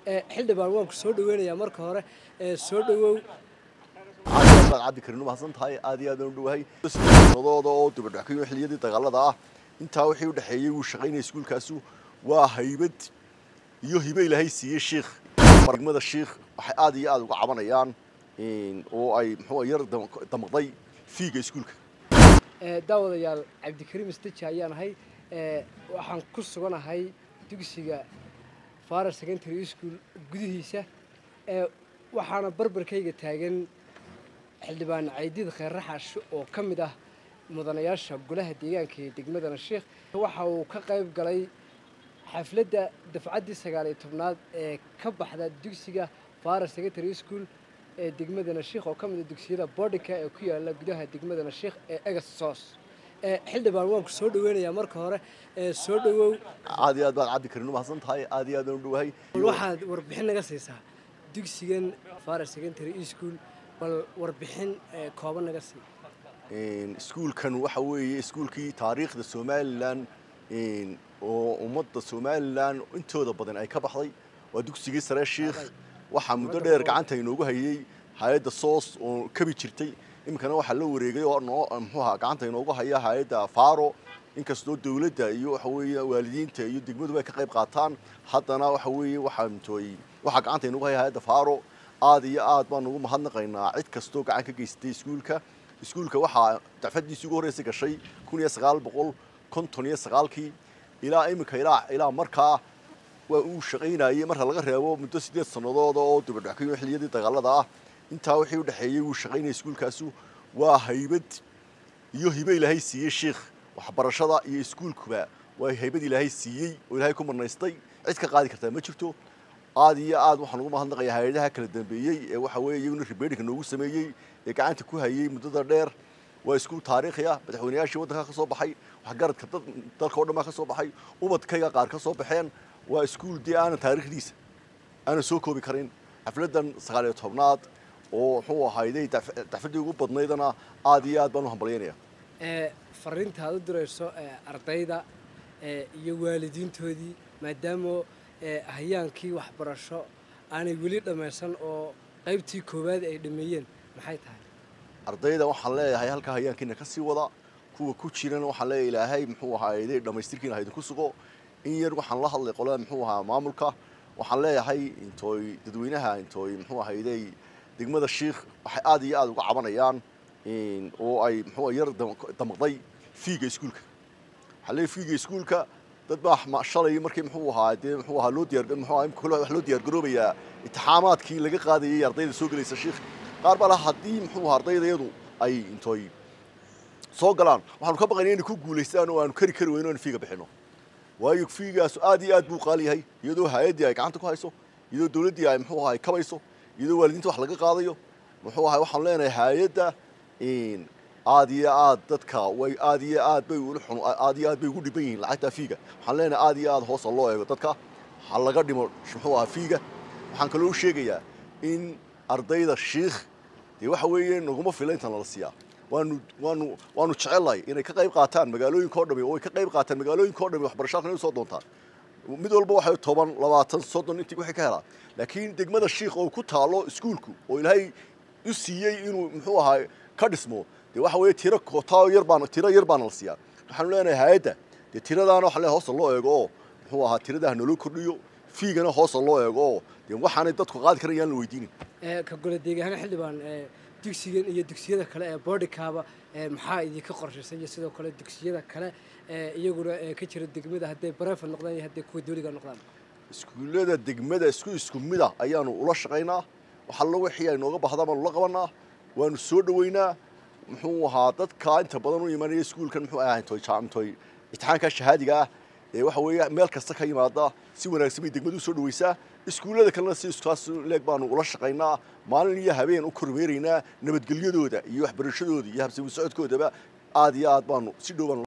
xildhibaan waan ku soo dhaweynayaa marka hore soo dhawow aad baad cabdi karin umahadsan tahay aad iyo aad aan u dhowahay sanadooda oo dibadhaxkayo xilliyadii dagaalada ah intaa wixii u dhexeeyey wuu shaqaynaya iskuulkaasu waa haybad iyo hibe ilaahay siiyey shiikh degmada shiikh waxay aad iyo aad uga cabanayaan oo ay muxuu yar damaqday fiiga iskuulka daawadayaal cabdikariim istaji ayaan ahay waxaan ku suganahay dugsiga farar secondary school gudihiisa waxaana barbarkayga taagan xildhibaan caydiid kheerraxash oo ka mid ah mudanayaasha golaha deegaanka ee degmadana sheikh waxa uu ka qayb galay xafladda dafcaddii sagaal iyo tobnaad ee ka baxda dugsiga farar secondary school ee degmadana sheikh oo ka mid a dugsiyada boardinka ee ku yaala gudaha degmadana sheikh ee egas sos xildhibaan waan ku soo dhaweynayaa marka hore soo dhawow aad iyo aad baad cabdi karin umahadsan tahay aad iyo aad aan u dhowahay waxaad warbixin naga siisaa dugsigan farar secondary school bal warbixin kooban naga sii iskuulkan waxa weeye iskuulkii taariikhda somalilan oo ummadda somalilan intooda badan ay ka baxday waa dugsigii sare shiikh waxaa muddo dheer gacanta inoogu hayay hay-adda soos oo kabi jirtay iminkana waxaa la wareegay oo noo muxuuha gacanta inoogu haya hay-adda faro inkastoo dawladda iyo waxa weeye waalidiinta iyo degmaduba ay ka qayb qaataan haddana waxa weeye waxaa mtooy waxaa gacanta inoogu haya hay-adda faro aad iyo aad baan ugu mahadnaqaynaa cid kastoo gacan ka geysatay iskuulka iskuulka waxaa dacfadiisii ugu horreysay gashay kun iyo sagaal boqol konton iyo sagaalkii ilaa iminka ilaa ilaa markaa waa uu shaqaynayey marka laga reebo muddo siddeed sannadood oo dibadhaxkayo xilliyadii dagaalada ah intaa wixii u dhexeeyey wuu shaqaynaya iskuulkaasu waa haybad iyo hibe ilaahay siiyey shiikh waxbarashada iyo iskuulkuba waa haybad ilaahay siiyey oo ilaahay ku marnaystay cid ka qaadi kartaa ma jirto aad iyo aad waxaan ugu mahadnaqayaa hay-adaha kala dambeeyey ee waxa weeye iyaguna ribeedhinka noogu sameeyey ee gacanta ku hayey muddada dheer waa iskuul taariikhi ah madaxweynayaashii waddanka ka soo baxay waxgaradka dalka oo dhan baa ka soo baxay ubadkayga qaar ka soo baxeen waa iskuul dee aanan taariikhdiisa aanan soo koobi karin xafladdan sagaal iyo tobnaad oo muxuu ahayday dacfaddii ugu badnaydana aad iyo aad baan u hambalyaynaya fariinta aad u dirayso ardayda iyo waalidiintoodii maadaama hayaankii waxbarasho aanay weli dhammaysan oo qaybtii koowaad ay dhameeyeen maxay tahay ardayda waxaan leeyahay halkaa hayaankiina ka sii wada kuwa ku jirana waxaan leeyahay ilaahay muxuu ahaaye dhammaystirkiina ha idinku sugo in yar waxaan la hadlay qolada muxuu ahaa maamulka waxaan leeyahay intooy dadweynaha intooy muxuu ahayday degmada shiikh waxay aad iyo aad uga cabanayaan oo ay muxuu yar damaqday fiiga iskuulka waxaa leeyahay fiiga iskuulka dad baa shalay markii muxuu ahaa dee muxuu ahaa loo diyaar muxuu ahaa imka wax loo diyaar garoobayaa intixaamaadkii laga qaadayay ardayda soo gelaysa shiikh qaar baa laha haddii muxuu ahaa ardaydayadu ay intooy soo galaan waxaanu ka baqaynaa inay ku guulaystaan oo aanu kari kari weyno aanu fiiga bixino waayo fiigaasu aad iyo aad buu qaali yahay iyadoo hay-addii ay gacanta ku hayso iyadoo dawladdii ay muxuu ahaa kabayso iyadoo waalidiinta wax laga qaadayo muxuu ahaa waxaanu leenahay hay-adda aad iyo aad dadka way aad iyo aad bay ula xun aad iyo aad bay ugu dhiban yihiin lacagta fiiga waxaan leenahay aad iyo aad hoosa loo eego dadka ha laga dhimo muxuu ahaa fiiga waxaan kaloo sheegayaa in ardayda shiikh dee waxa weeye naguma fila intan lala siiyaa waanu waanu waanu jecellahay inay ka qayb qaataan magaalooyinka oo dhami oo ay ka qayb qaataan magaalooyinka oo dhami waxbarasho halkan soo doontaan mid walba waxay toban labaatan soddon intii waxay ka helaan laakiin degmada shiikh oo ku taalo iskuulku oo ilaahay u siiyey inuu muxuu ahaa ka dhismo dee waxa weeye tiro kootaa yar baan tiro yar baana la siiyaa waxaanu leenahay hay-adda dee tiradaana waxa leeyahay hoosta loo eego oo muxuu ahaa tiradaha naloo kordhiyo fiigana hoosta loo eego oo dee waxaanay dadku qaadi karan yaan la weydiinin ka gole deegaana xildhibaan dugsigan iyo dugsiyada kale ee boardinkaaba maxaa idinka qorshaysan iyo sidoo kale dugsiyada kale iyaguna ka jira degmada hadday bareefad noqdaan iyo hadday kuwa dawliga noqdaan iskuullada degmada isku isku mid ah ayaanu ula shaqaynaa wax allo wixii ay nooga bahdaan baanu la qabanaa waanu soo dhoweynaa muxuu ahaa dadka inta badan u imanaya iskuulkan muxuu ahaa intoy intoy imtixaanka shahaadiga ah ee waxa weeye meel kasta ka yimaada si wanaagsan bay degmadu u soo dhaweysaa iskuullada kalena si iskaas leeg baanu ula shaqaynaa maalin iyo habeen u kormeeraynaa nabadgelyadooda iyo waxbarashadooda iyo habsami socodkoodaba aad iyo aad baanu si dhow baanu